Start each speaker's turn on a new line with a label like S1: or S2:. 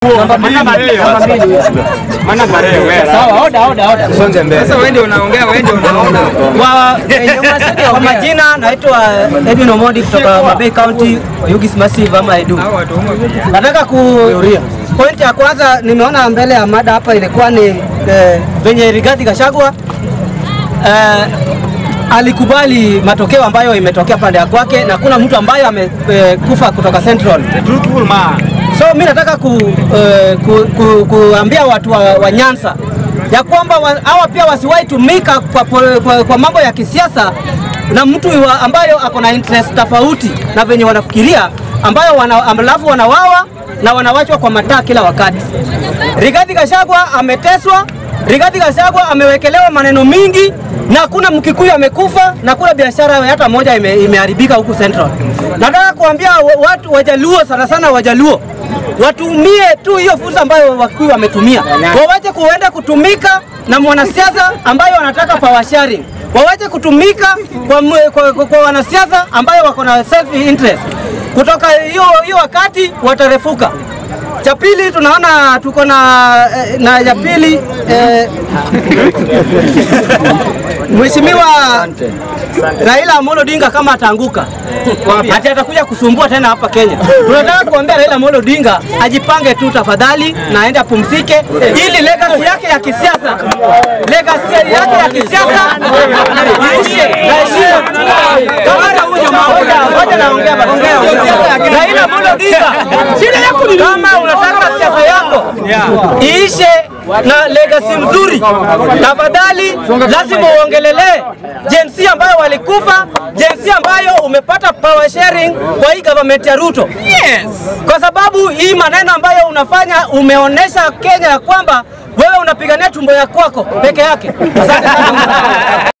S1: Sawa, oda oda oda.
S2: Sasa wewe ndio unaongea, wewe ndio unaona.
S1: Kwa, kwa majina naitwa Edwin Omondi kutoka Mabei County, Yugis Massive ama Edu.
S2: Hao watu humo.
S1: Nataka ku point ya kwanza nimeona mbele ya mada hapa ilikuwa ni eh, venye Rigathi Gachagua eh, alikubali matokeo ambayo imetokea pande ya kwake na kuna mtu ambaye amekufa kutoka Central.
S2: Truthful man.
S1: So mi nataka ku, eh, ku, ku, kuambia watu wa, wa Nyanza ya kwamba wa- hawa pia wasiwahi tumika kwa, kwa, kwa, kwa mambo ya kisiasa na mtu wa, ambayo ako na interest tofauti na venye wanafikiria ambayo wana, alafu wanawawa na wanawachwa kwa mataa kila wakati. Rigathi Gachagua ameteswa, Rigathi Gachagua amewekelewa maneno mingi na hakuna Mkikuyu amekufa na kuna biashara hata moja ime, imeharibika huku Central. Nataka kuambia wa- watu Wajaluo sana sana Wajaluo watumie tu hiyo fursa ambayo Wakikuyu wametumia, wawache kuenda kutumika na mwanasiasa ambayo wanataka power sharing, wawache kutumika kwa, mwe- kwa, kwa, kwa wanasiasa ambayo wako na self interest. Kutoka hiyo hiyo wakati watarefuka. Cha pili tunaona tuko na eh, na ya pili eh, Mheshimiwa Raila Amolo Odinga kama ataanguka ati atakuja kusumbua tena hapa Kenya. Tunataka kuambia Raila Amolo Odinga ajipange tu tafadhali na aende apumzike, ili legacy yake ya kisiasa legacy yake ya kisiasa iishe na heshima. Kama hata huyu jamaa moja moja naongea basi. Raila Amolo Odinga, shida yako ni kama unataka siasa yako iishe na legacy mzuri, tafadhali lazima uongelelee jinsi ambayo walikufa, jinsi ambayo umepata power sharing kwa hii government ya Ruto. Yes. Kwa sababu hii maneno ambayo unafanya umeonesha Kenya ya kwamba wewe unapigania tumbo ya kwako peke yake. Asante sana.